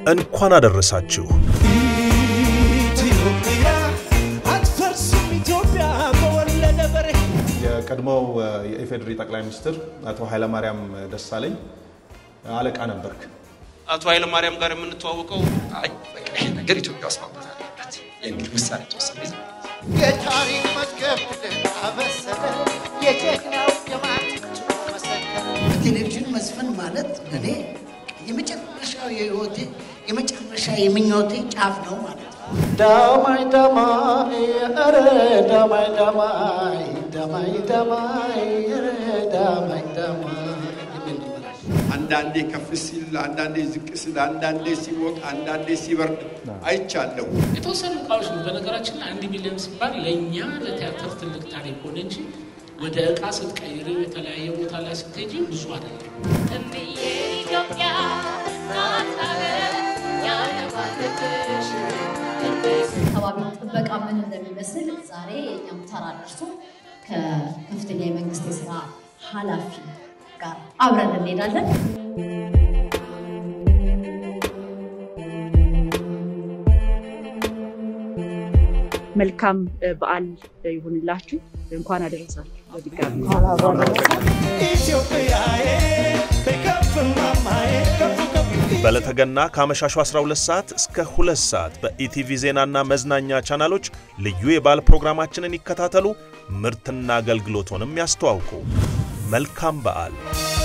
እንኳን አደረሳችሁ። ኢትዮጵያ አትፈርስም ኢትዮጵያ በወለደ በሬ የቀድሞው የኢፌዴሪ ጠቅላይ ሚኒስትር አቶ ኃይለማርያም ደሳለኝ አለቃ ነበርክ። አቶ ኃይለማርያም ጋር የምንተዋወቀው አይ በቃ ይሄ ነገር ኢትዮጵያ ውስጥ ማምጣት አለበት የሚል ውሳኔ ተወሰነ። ይዘ የታሪክ መዝገብ አበሰረ የጀግናው የማት መሰከረ በቴሌቪዥን መዝፈን ማለት ለእኔ የመጨረሻው የህይወቴ የመጨረሻ የምኞቴ ጫፍ ነው ማለት ነው። ዳማይ ዳማይ ኧረ ዳማይ ዳማይ ዳማይ ዳማይ ኧረ ዳማይ ዳማይ የሚል ነበር። አንዳንዴ ከፍ ሲል፣ አንዳንዴ ዝቅ ሲል፣ አንዳንዴ ሲሞቅ፣ አንዳንዴ ሲበርድ አይቻለሁ። የተወሰኑ እቃዎች ነው። በነገራችን ላይ አንድ ሚሊዮን ሲባል ለእኛ ለቲያትር ትልቅ ታሪክ ሆነ እንጂ ወደ እቃ ስትቀይር የተለያየ ቦታ ላይ ስትሄጂ ብዙ አይደለም። አካባቢ ጥበቃ ምን እንደሚመስል ዛሬ የኛም ተራ ደርሶ ከከፍተኛ የመንግስት የስራ ኃላፊ ጋር አብረን እንሄዳለን። መልካም በዓል ይሁንላችሁ። እንኳን አደረሳችሁ በድጋሚ ኢትዮጵያዬ ከፍ ማማዬ ከፍ ከፍ በዕለተ ገና ከአመሻሹ 12 ሰዓት እስከ 2 ሰዓት በኢቲቪ ዜናና መዝናኛ ቻናሎች ልዩ የበዓል ፕሮግራማችንን ይከታተሉ። ምርትና አገልግሎቶንም ያስተዋውቁ። መልካም በዓል።